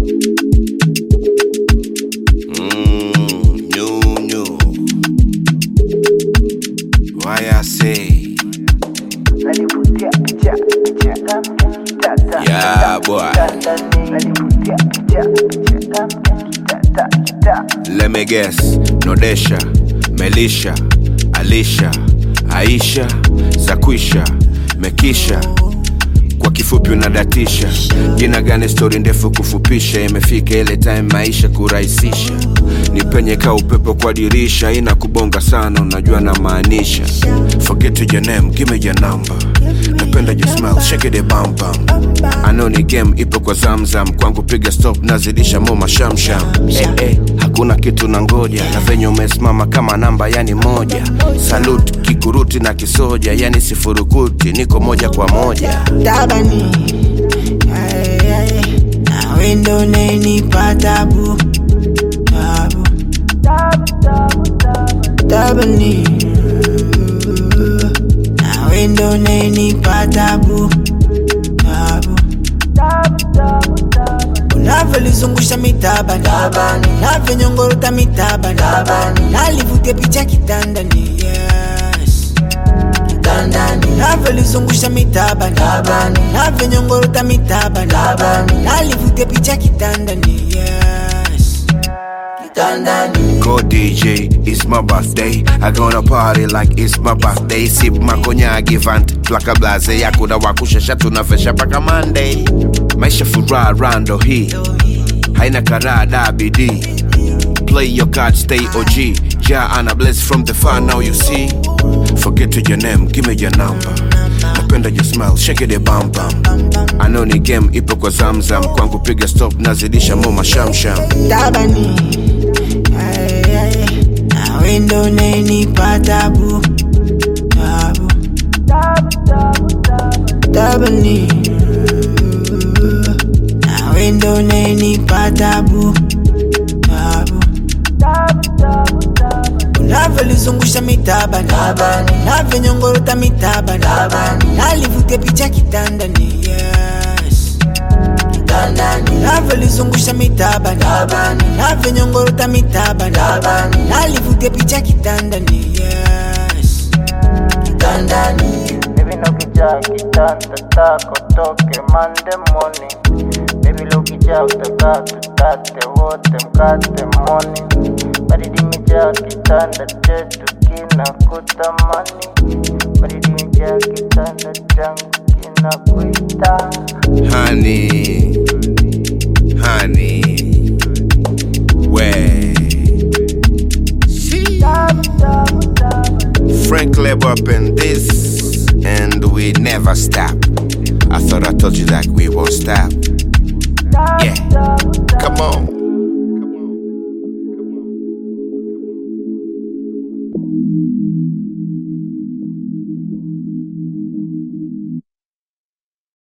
Mm, new, new. Why I say, yeah, boy. Let me guess, Nodesha, Melisha, Alisha, Aisha, Zakwisha, Mekisha. Kwa kifupi unadatisha jina gani? Stori ndefu kufupisha, imefika ile time maisha kurahisisha. Nipenye ka upepo kwa dirisha, ina kubonga sana, unajua na maanisha. Forget your name, give me your number. Napenda your smile, shake it bam bam. I know ni game ipo kwa zamzam, kwangu piga stop, nazidisha moma shamsham. Hey, hey, hakuna kitu na ngoja, na venye umesimama kama namba yani moja. Salute kikuruti na kisoja, yani sifurukuti, niko moja kwa moja. tabani Ay, ay, nawe ndo unanipa tabu tabu tabani nawe ndo unanipa tabu tabu unavyolizungusha mitabani navyonyongorota mitabani nalivutia picha kitandani yes kitandani navyolizungusha mitabani navyonyongorota mitabani nalivutia picha kitandani yes kitandani Go DJ, it's my birthday. I gonna party like it's my birthday. Sip makonyagi vant plaka blaze yako na wakushasha tunafesha paka Monday. Maisha furaha rando hii haina karada bidii. Play your card, stay OG. Ja ana bless from the far now you see. Forget your name, give me your number. Napenda your smile, shake it bam bam. I know ni game ipo kwa zamzam, kwangu piga stop, nazidisha moma shamsham. tabani Ay, ay, nawe ndo unanipa tabu tabu tabani nawe ndo unanipa tabu tabu unavyolizungusha mitabani navyonyongorota mitabani nalivutia picha kitandani yes navyolizungusha mitabani navyonyongorota mitabani nalivutia picha kitandani yes kitandani Baby no kijaa kitanda tako toke Monday morning Baby lo kijaa utakaa tutate wote mkate morning Baridi imejaa kitanda chetu kina kutamani Baridi imejaa kitanda changu kina kuita honey, honey, way. Frank Leb up in this, and we never stop. I thought I told you that we won't stop. Yeah, come on.